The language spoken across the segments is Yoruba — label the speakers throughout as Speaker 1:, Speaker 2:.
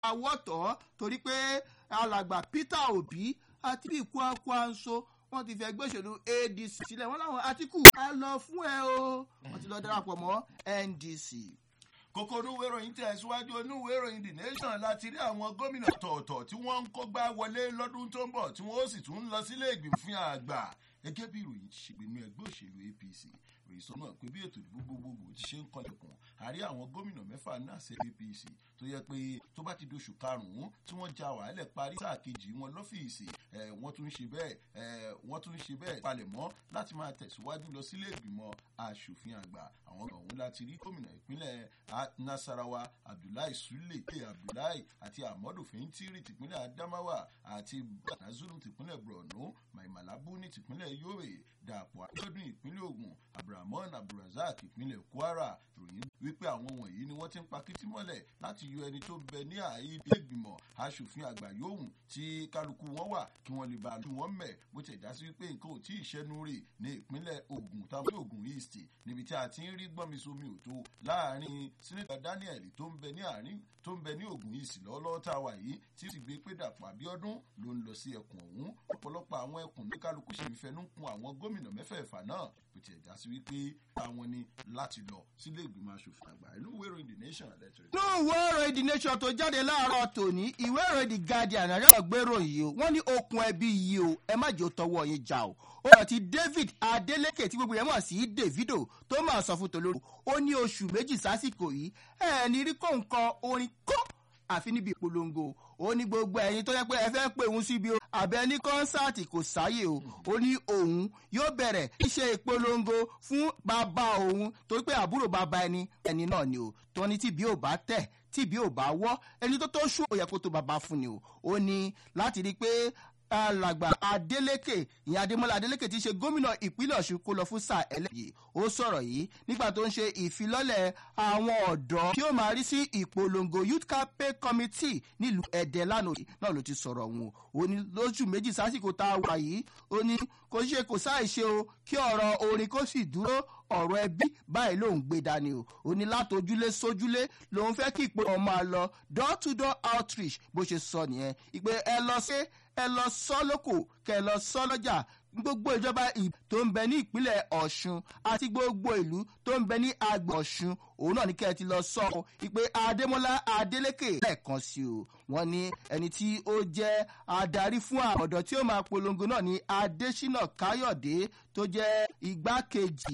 Speaker 1: àwọ̀tọ́ torí pé alàgbà peter obi àti bí Kwankwaso wọ́n ti fi ẹgbẹ́ òṣèlú adc sílẹ̀ wọ́n láwọn àtìkù á lọ fún ẹ o wọ́n ti lọ darapọ̀ mọ́ ndc
Speaker 2: kókó onúwé ìròyìn tẹ̀ síwájú onúwé ìròyìn the nation láti rí àwọn gómìnà tọ̀ọ̀tọ̀ tí wọ́n ń kógbá wọlé lọ́dún tó ń bọ̀ tí wọ́n ó sì tún ń lọ sílé ìgbìmọ̀ àgbà gẹ́gẹ́ bí ìròyìn ti ṣe gbénú ẹgbẹ́ òṣèlú apc ìròyìn sọ náà pé bí ètò ìdìbò gbogbogbò ti ṣe ń kọlẹ̀kùn àrí àwọn gómìnà mẹ́fà náà ṣe apc tó yẹ pé tó bá ti doṣù karùn-ún tí wọ́n ja wàhálẹ̀ parí sáà kejì wọn lọ́fíìsì wọ́n tún ṣe bẹ́ẹ̀ wọ́n tún ṣe bẹ́ẹ̀ palẹ̀mọ́ láti máa tẹ̀síwájú lọ sílé ìgbìmọ̀ asòfin àgbà àwọn ọ̀hún láti rí gómìnà ìpínlẹ̀ nasarawa abdullahi sule abdullahi àti amadu fintiri tìpínlẹ̀ adamawa àti banazulu tìpínlẹ̀ borno maimalabu ní tìpínlẹ̀ yobe dàpọ̀ abiodun ìpínlẹ̀ ogun abdulrahman abdulrasaq ìpínlẹ̀ kwara ròyìn wípé àwọn wọ̀nyí ni wọ́n ti ń pa kìtì mọ́lẹ̀ láti yọ ẹni tó bẹ ní ààyè ilé ìgbìmọ̀ asòfin àgbà yòówù tí kálukú wọn wà kí wọ́n lè bá lu wọn mẹ̀ bó ti ẹ̀dá sí wípé nǹkan ò tí ì ṣẹ́nu rè ní ìpínlẹ̀ ogun táwọn ogun east níbi tí a ti ń rí gbọ́nmisomi òtó láàrin sínítà daniel tó ń bẹ ní àárín tó ń bẹ ní ogun east lọ́wọ́lọ́wọ́ tá a wà yìí tí ó sì gbé pé dàpọ̀ àbíọ́dún ló ń lọ sí ẹkùn ọ̀hún ọ̀pọ̀lọpọ̀ àwọn ẹkùn ní kálukú sì ń fẹnu kun àwọn gómìnà mẹ́fẹ̀ẹ̀fà náà bó ti ẹ̀dá sí wípé àwọn ni láti lọ sílé ìgbìmọ̀ asòfin àgbà inú ìwé ìròyìn the nation lẹ́tọ̀rẹ́.
Speaker 1: ní ìwé ìròyìn the nation tó jáde láàárọ̀ tòní ìwé ìròyìn the guardian àríyá gbèrò yìí o wọ́n ní okùn ẹbí yìí o ẹ má jẹ́ ó tọwọ́ yín já o ó yàn ti david adeleke tí gbogbo yẹn mọ̀ sí davido tó máa sọ fún tolórí ó ní oṣù méjì sásìkò yìí ẹ̀ ní rí kóńkọ orin kó àfi níbi ìpolongo ó ní gbogbo ẹ̀yin tó yẹ pé ẹ fẹ́ pé òun síbi o àbẹ ní kọ́nsáàtì kò sáyè o ó ní òun yóò bẹ̀rẹ̀ ṣe ìpolongo fún bàbá òun torí pé àbúrò bàbá ẹni ẹni náà ni o tó ní tìbí ò bá tẹ̀ tìbí ò bá wọ́ ẹni tó tó ṣú òyẹ kó tó bàbá fún ni o ó ní láti rí i pé alàgbà adeleke ìyẹn adémọlá adeleke ti ṣe gómìnà ìpínlẹ̀ ọ̀ṣun kó lọ fún sáà ẹlẹ́yìí ó sọ̀rọ̀ yìí nígbà tó ń ṣe ìfilọ́lẹ̀ àwọn ọ̀dọ́ tí ó máa rí sí ìpolongo youth campaign committee nílùú ẹ̀dẹ̀ lánàá náà ló ti sọ̀rọ̀ òun ó ní lóṣù méjì sásìkò tá a wà yìí ó ní kò ṣe kò sáì ṣe o kí ọ̀rọ̀ orin kó sì dúró ọ̀rọ̀ ẹbí báyìí lòun gbé dání o ó ní látojúlé sójúlé lòun fẹ́ kí ìpè ọmọ àlọ́ door to door outreach bó ṣe sọ nìyẹn ìpè ẹ lọ sí ẹ lọ sọ lóko kẹ lọ sọ lọ́jà gbogbo ìjọba tó ń bẹ ní ìpínlẹ̀ ọ̀ṣun àti gbogbo ìlú tó ń bẹ ní agbè ọ̀ṣun òun náà ní kẹ́ ẹ ti lọ sọ ọ́ ìpè adémọ́lá adélékè lẹ́ẹ̀kan sí o wọ́n ní ẹni tí ó jẹ́ adarí fún àwọn ọ̀dọ́ tí ó máa polongo náà ní adésínà káyọ̀dé tó jẹ́ igbákejì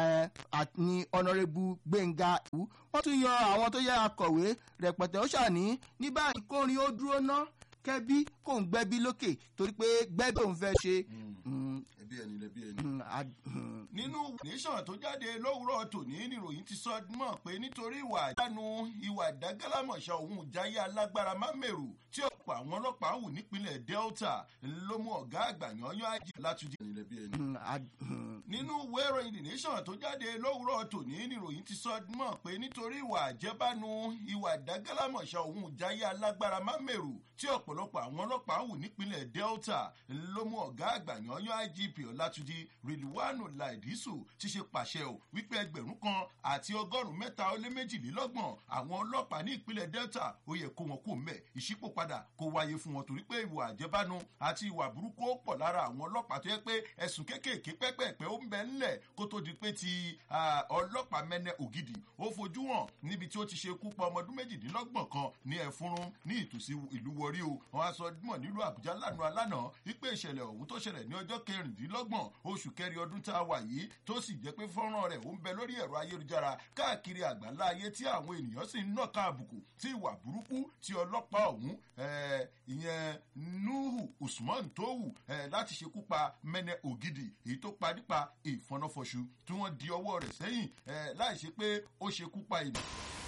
Speaker 1: ní ọ̀nàrẹ́bù gbẹ̀ngà ìwú wọ́n tún yan àwọn tó yẹ akọ̀wé rẹpẹtẹ ó ṣàní ní báyìí kórin ó dúró ná kẹ́bí kò ń gbẹ́bí lókè torí pé gbẹ́bí òun fẹ́ ṣe.
Speaker 2: ẹbí ẹni lẹbí ẹni. nínú nation tó jáde lówùrọ̀ tòní níròyìn ti sọ mọ̀ pé nítorí ìwà àjánu ìwà ìdágálámọ̀ṣá òun ìjáyé alágbára mámẹ́rù tí ọ̀pọ̀ àwọn ọlọ́pàá wù nípínlẹ̀ delta ló mú ọ̀gá àgbà yanyan ajé látúndì ẹni lẹbí ẹni. nínú ìwé ìròyìn the nation tó jáde lówùrọ̀ tòní níròyìn ti sọ mọ̀ pé nítorí ìwà àjẹbánu ìwà ìdágálámọ̀ṣá òun ìjáyé alágbára mámẹ́rù tí ọ̀pọ̀lọpọ̀ àwọn ọlọ́pàá wù nípínlẹ̀ delta ló mú ọ̀gá àgbà yanyan igp ọlátúndí rìlúwánù láìdísù ti ṣe pàṣẹ ò wípé ẹgbẹ̀rún kan àti ọgọ́rùn-ún mẹ́ta ó lé méjìlélọ́gbọ̀n àwọn ọlọ́pàá ní ìpínlẹ̀ delta ó yẹ kó wọn kó mẹ́ ìṣípòpadà kó wáyé fún wọn torí pé ìwà àjẹbánu àti ìwà burúkú ó pọ̀ lára àwọn ọlọ́pàá tó yẹ pé ẹ̀sùn kéékèèké pẹ́pẹ́pẹ́ ó ń bẹ ńlẹ̀ kó tó di pé ti ọlọ́pàá mẹ́nẹ ògidì ó fojú hàn níbi tí ó ti ṣe kú pa ọmọdún méjìdínlọ́gbọ̀n kan ní ẹ̀fúnrún ní ìtòsí ìlú wọrí o wọn á sọ mọ̀ nílùú àbújá lánàá lánàá wípé ìṣẹ̀lẹ̀ ọ̀hún tó ṣẹlẹ̀ ní ọjọ́ kẹrìndínlọ́gbọ̀n oṣù kẹrin ọdún tá a wà yìí tó sì jẹ́ pé fọ́nrán rẹ̀ ó ń bẹ lórí ẹ̀rọ ayélujára káàkiri àgbáńlá ayé tí àwọn ènìyàn sì ń nàka àbùkù tí ìwà burúkú tí ọlọ́pàá ọ̀hún ìyẹn nuhu usman tó wù láti ṣekú pa mẹ́nẹ ògidì èyí tó pa nípa ìfọnáfọṣu tí wọ́n di ọwọ́ rẹ̀ sẹ́yìn láì ṣe pé ó ṣekú pa ènìyàn.